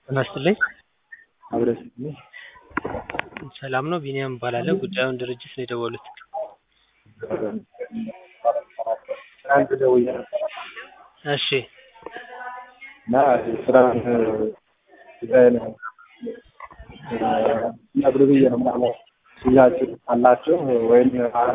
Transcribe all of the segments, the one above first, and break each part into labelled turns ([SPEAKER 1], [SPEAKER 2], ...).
[SPEAKER 1] ጤና ይስጥልኝ።
[SPEAKER 2] አብረስ
[SPEAKER 1] ሰላም ነው? ቢኒያም እባላለሁ። ጉዳዩን ድርጅት ነው የደወሉት።
[SPEAKER 2] ትናንት ደውዬ ነበር
[SPEAKER 1] እሺ
[SPEAKER 2] እና የስራን ጉዳይ ነው ነግሩ ብዬ ነው ምናልባት ሽያጭ አላቸው ወይም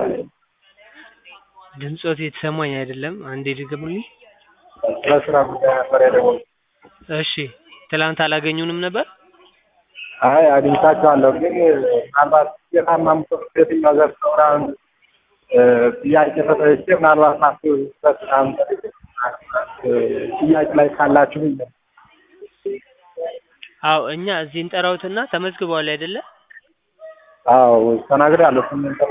[SPEAKER 1] ድምፆት የተሰማኝ አይደለም። አንዴ ድገሙልኝ።
[SPEAKER 2] ስለ ስራ ጉዳይ ነበር የደወልኩት።
[SPEAKER 1] እሺ ትላንት አላገኙንም ነበር?
[SPEAKER 2] አይ አግኝቻቸዋለሁ፣ ግን ምናልባት የታማ ምሰት የትኛው ዘርፍ ነው ምናምን ጥያቄ ተጠይቄ ምናልባት ማስበት ምናምን ጥያቄ ላይ ካላችሁ ብዬ ነው።
[SPEAKER 1] አዎ እኛ እዚህ እንጠራውትና ተመዝግበዋል አይደለ?
[SPEAKER 2] አዎ ተናግሬያለሁ። ስምንት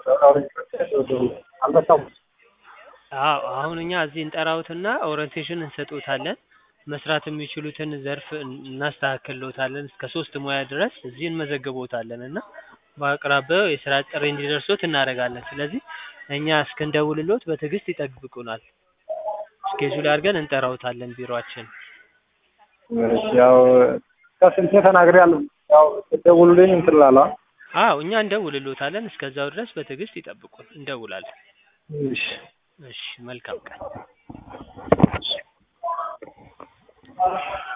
[SPEAKER 2] አልመጣሁም።
[SPEAKER 1] አዎ አሁን እኛ እዚህ እንጠራውትና ኦሪንቴሽን እንሰጡታለን። መስራት የሚችሉትን ዘርፍ እናስተካክልዎታለን። እስከ ሶስት ሙያ ድረስ እዚህ እንመዘግቦታለን እና በአቅራቢያው የስራ ጥሪ እንዲደርሶት እናደርጋለን። ስለዚህ እኛ እስክንደውልሎት በትዕግስት ይጠብቁናል። ስኬጁል አድርገን እንጠራውታለን ቢሮአችን።
[SPEAKER 2] እሺ ያው ከስንቴ ተናግሬያለሁ። ያው ስትደውሉልኝ እንትን እላለሁ።
[SPEAKER 1] አዎ እኛ እንደውልሎታለን። እስከዛው ድረስ በትዕግስት ይጠብቁን፣ እንደውላለን።
[SPEAKER 2] እሺ
[SPEAKER 1] እሺ መልካም ቀን።